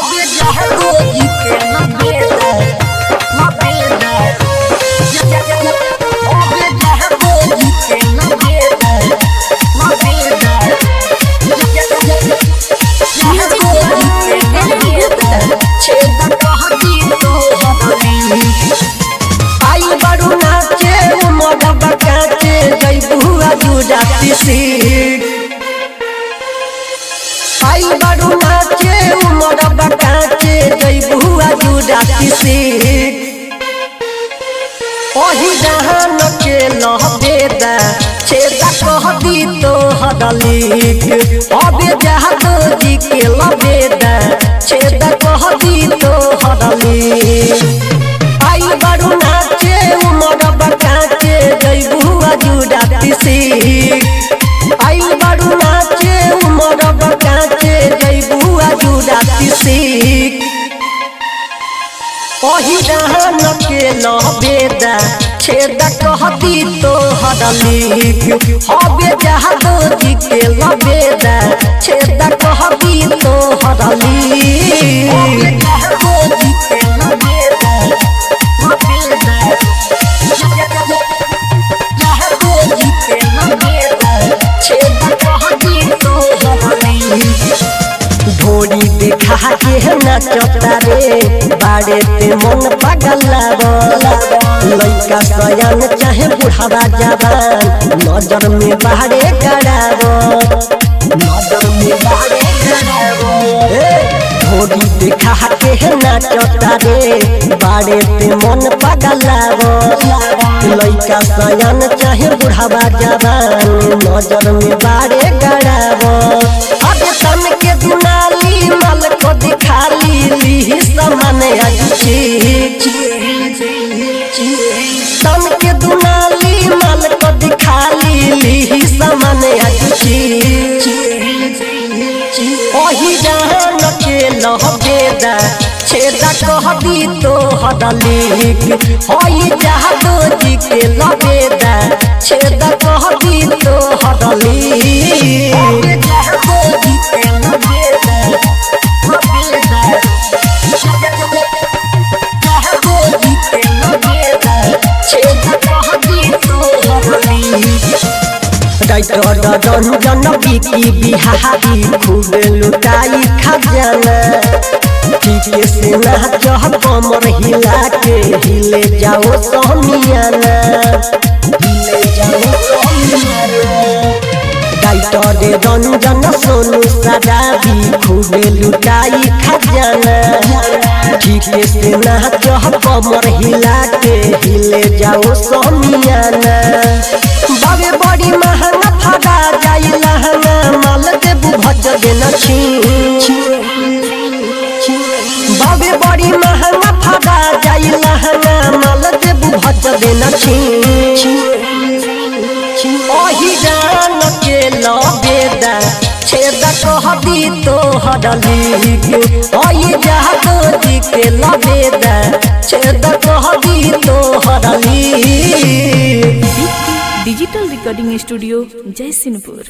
अबे जहरो जी के लबेदा लबेदा अबे जहरो जी के लबेदा लबेदा जहरो जी के लबेदा छेद कहती तो हमारी आई बड़ू नाचे उमर बकाचे जैबुआ जुड़ाती सीट आई बड़ू नाचे उमर बकाचे जैबुआ जुड़ाती सीट ओही जहान के लहबेदा छेदा कहती तो हदलीक अबे जहादो जी के लबेदा छेदा कहती तो हदलीक आई बड़ू नाचे उमर बकाचे जैबुआ जुड़ाती सीट आई बड़ू नाचे उमर बकाचे जैबुआ जुड़ाती सीट ओही जहान के लबेदा छेदा कहती तो हदलीक हबे जहादो जी के लबेदा छेदा कहती तो हदलीक जहरो जी के लबेदा लबेदा जहरो जी के लबेदा छेद कहती तो हमारी ढोरी देखा के नचता रे बाड़े ते मन पागल लइका सयान चाहे बुढ़ावा जवान नजर में बाड़े गड़ाव नजर में बाड़े ढोरी देखा के नचता रे बाड़े ते मन पागल लइका सयान चाहे बुढ़ावा जवान नजर में बाड़े गड़ाव अब तन के दुनाली मल को दिखाली ली समान अच्छी तन के दुनाली मल को दिखाली ली समान अच्छी ओही जहान के लहबेदा छेदा कहदी तो हदलीक ओही जहादो जी के लबेदा छेदा कहदी तो हदलीक जहरो जी के लबेदा लबेदा जहरो जी के लबेदा छेद कहती तो हमारी डाइटर रंजन बिकी बिहारी खूब लुटाई खजाना ठीके से नाच कमर हिला के हिले जाओ सहमियाना हिले जाओ सहमियाना डाइटर रंजन सोनू सदाबी खूब लुटाई खजाना ठीके से नाच कमर हिला के हिले जाओ सहमियाना बाबे बड़ी महंगा फड़ा जाई लहंगा माल देबू भज देना छी बाबे बड़ी महंगा फड़ा जाई लहंगा माल देबू भज देना छी ओही जान के लबेदा छेदा कहदी तो हडलीक ओही जहादो जी के लबेदा छेदा कहदी तो हडलीक डिजिटल रिकॉर्डिंग स्टूडियो जयसिंहपुर